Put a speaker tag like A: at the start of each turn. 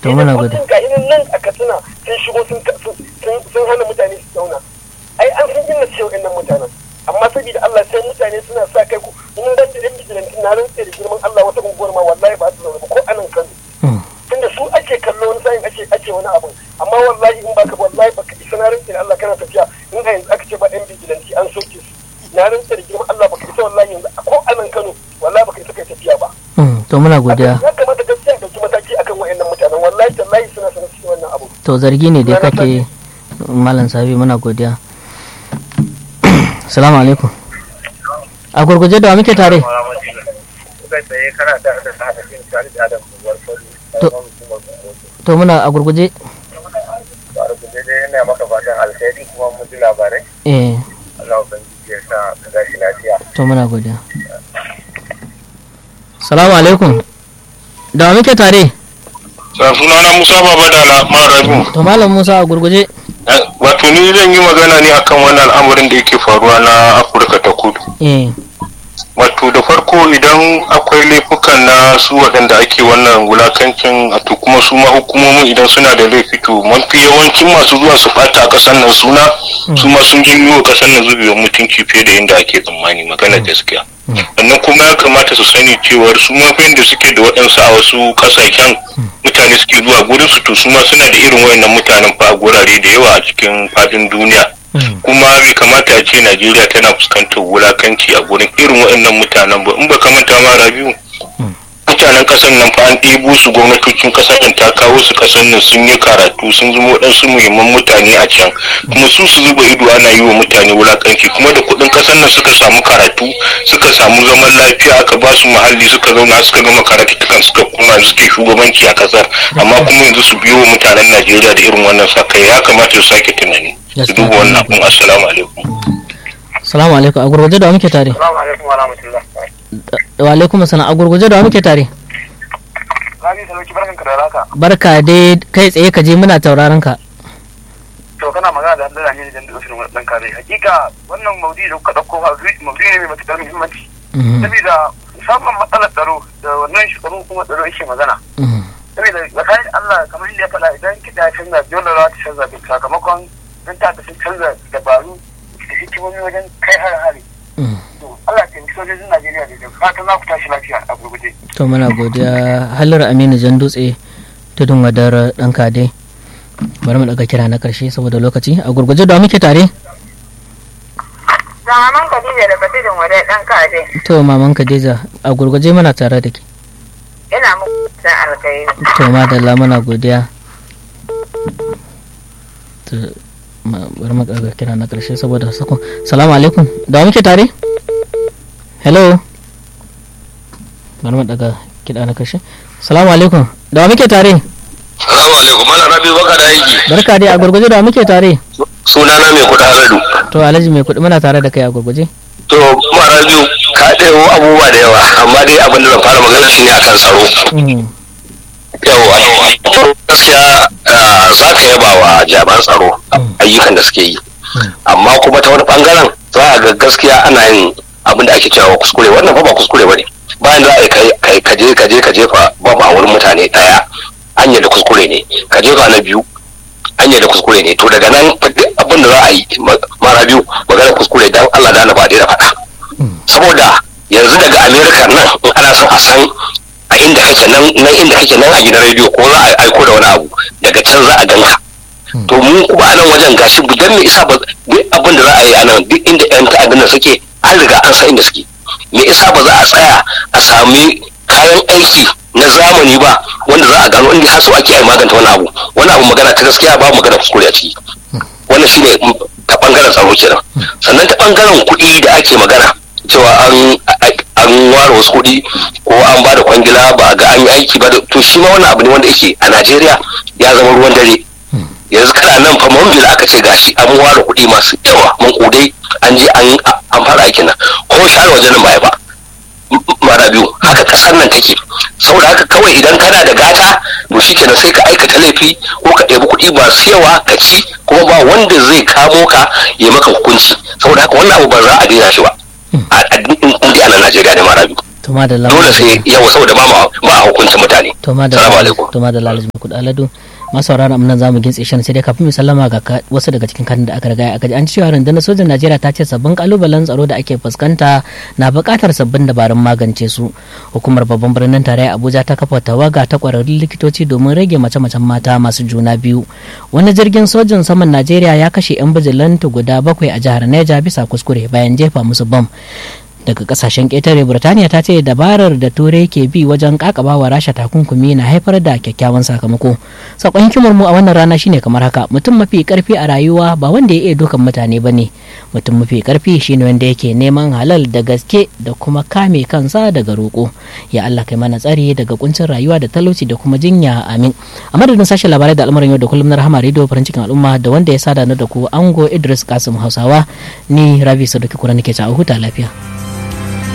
A: To muna gode.
B: ga irin nan a katsina sun shigo sun sun- sun hana mutane su zauna ai an san inda ce wa'annan mutanen amma saboda Allah sai mutane suna sa kai ku in dan da yan bijilantin na rantse da girman Allah wata unguwar ma wallahi ba su zauna ba ko anan Kano
A: Mm.
B: tunda su ake kallo wani sa'in ake ake wani abu amma wallahi in baka wallahi baka isa na rantse da Allah kana tafiya in a yanzu aka ce ba yan bijilanti an soke su na rantse da girman Allah baka isa wallahi yanzu ko anan Kano wallahi baka isa kai tafiya ba
A: Mm. to muna godiya
B: ya kamata gaskiya dauki mataki akan wa'annan mutanen wallahi tallahi suna sanar cikin wannan abu
A: to zargi ne dai kake malam sabi muna godiya salamu alaikum a gurguje da wa muke tare
C: kai tsaye kana da da sa da jin tare da adam buwar fari
A: To. to muna a gurguje
C: ba da kuje dai yana maka fatan alheri kuma mun ji labarai
A: eh
C: Allah ubangiji ya sa ka gashi lafiya
A: to muna godiya salamu alaikum da wa muke tare
D: sunana musa baba da na marabu
A: to malam musa a gurguje
D: wato ni zan yi magana ne akan wannan al'amarin da yake faruwa na afirka ta kudu
A: eh
D: wato da farko idan akwai laifukan na su waɗanda ake wannan wulakancin to kuma su ma hukumomin idan suna da laifi to mafi yawancin masu zuwa su ɓata a ƙasar nan suna su ma sun janyo wa ƙasar nan zubewar mutunci fiye da inda ake tsammani magana gaskiya sannan kuma ya kamata su sani cewar su ma fa da suke da waɗansu a wasu ƙasashen mutane suke zuwa gurin su to su ma suna da irin wayannan mutanen fa a gurare da yawa a cikin fadin duniya kuma bai kamata a ce najeriya tana fuskantar wulakanci a gurin irin waɗannan mutanen ba in ba ka manta ma rabiu mutanen ƙasar nan fa an ɗebo su gwamnatocin ƙasar nan ta kawo su ƙasar nan sun yi karatu sun zama waɗansu muhimman mutane a can kuma su su zuba ido ana yi wa mutane wulakanci kuma da kuɗin ƙasar nan suka samu karatu suka samu zaman lafiya aka ba su muhalli suka zauna suka gama karatu suka koma suke shugabanci a ƙasar amma kuma yanzu su biyo wa mutanen najeriya da irin wannan sakai ya kamata su sake tunani su duba wannan abun assalamu alaikum
A: salamu alaikum a gurguje da wa muke tare
C: assalamu alaikum wa rahmatullah
A: wa alaikum assalam a gurguje da wa muke tare
C: Rabi Saloki barkan ka da raka
A: barka dai kai tsaye ka je muna tauraron ka
C: to kana magana da Allah ne da ofishin dan kare hakika wannan maudi da kuka dauko maudi ne mai matukar muhimmanci saboda musamman matsalar tsaro da wannan shugaban kuma tsaro yake magana saboda tsakanin Allah kamar inda ya faɗa idan kiɗa ya canza dole za ta canza duk sakamakon don ta sun canza dabaru da hikimomi wajen kai har hari to Allah ta yi sojojin Najeriya da fatan za ku tashi lafiya a gurguje
A: to muna godiya halar aminu jan dutse tudun wadar dan kade bari mu daga kira na karshe saboda lokaci a gurguje da wa muke tare
E: Zamaman Khadija da Fatidin wadai ɗan kaje.
A: to maman Khadija a gurguje muna tare da ke
E: Ina muku da alkai.
A: to madalla muna godiya to ma- bari mu daga kira na karshe saboda sakon salamu alaikum da wa muke tare hello bari mu daga kira na karshe salamu alaikum da wa muke tare
D: salamu alaikum mana rabi baka da aiki
A: barka dai a gurguje da wa muke tare
D: sunana mai kuɗa radu
A: to alhaji mai kuɗi muna tare da kai a gurguje
D: to mara biyu ka ɗaya abubuwa da yawa amma dai abin da zan fara magana shi ne akan tsaro
A: Mhm.
D: yawa gaskiya ah, za ka yaba wa jami'an tsaro ayyukan da suke yi amma kuma ta wani bangaren za a ga gaskiya ana yin abin da ake cewa kuskure wannan fa ba kuskure ba ne bayan za a yi kai- kai kaje kaje ka jefa ba a wurin mutane ɗaya hanyar da kuskure ne ka jefa na biyu hanyar da kuskure ne to daga nan fa duk abin da za a yi ma- mara biyu magana kuskure dan Allah da na ba da faɗa saboda yanzu daga america nan in ana son a san a inda kake nan nan inda kake nan a gidan rediyo ko za a aiko da wani abu daga can za a ganka to mu kuma a nan wajen gashi dan me isa ba duk abin da za a yi a nan duk inda yan ta'addan nan suke an riga an san inda suke me isa ba za a tsaya a sami kayan aiki na zamani ba wanda za a gano inda har so ake yi maganta wani abu wani abu magana ta gaskiya ba magana kuskure a ciki wannan shine mm, ta bangaren tsaro kenan sannan ta bangaren kuɗi da ake magana cewa an an ware wasu kuɗi ko an ba da kwangila ba a ga an yi aiki ba da- to shi ma wannan abu ne wanda yake a Najeriya ya zama ruwan dare yanzu kana nan fa mambila aka ce gashi an ware kuɗi masu yawa mun kudai an je an an fara aikin nan ko share wajen nan baya ba mara biyu haka kasar nan take saboda haka kawai idan kana da gata to shikenan sai ka aikata laifi ko ka ɗebi kuɗi masu yawa ka ci kuma ba wanda zai kamo ka ya maka hukunci saboda haka wannan abu ba za a daina shi ba a a- in dai ana Najeriya ne mara biyu
A: to to madalla
D: dole sai yawa saboda ba ma ba a hukunta mutane
A: to
D: salamu
A: madalla
D: alaikum
A: to madalla alhaji makud aladu masauraran mu nan zamu gintse shan sai dai kafin mu sallama ga ka- wasu daga cikin kan da aka riga aka ji an cewa rundunar sojan Najeriya ta ce sabbin kalubalen tsaro da ake fuskanta na buƙatar sabbin dabarun magance su hukumar babban birnin tarayya Abuja ta kafa tawaga ta kwararrun likitoci domin rage mace-macen mata masu juna biyu wani jirgin sojan saman Najeriya ya kashe 'yan bijilantu guda bakwai a jihar Neja bisa kuskure bayan jefa musu bam daga kasashen ƙetare burtaniya ta ce dabarar da turai ke bi wajen kakabawa rasha takunkumi na haifar da kyakkyawan sakamako sakon hikimar mu a wannan rana shine kamar haka mutum mafi karfi a rayuwa ba wanda ya iya dukan mutane ba ne mutum mafi karfi shine wanda yake neman halal da gaske da kuma kame kansa daga roƙo ya allah kai mana tsari daga kuncin rayuwa da talauci da kuma jinya amin a madadin sashen labarai da al'amuran yau da kullum na rahama rediyo farin cikin al'umma da wanda ya sada na da ku ango idris kasim hausawa ni rabi sadauki kura nake ta a huta lafiya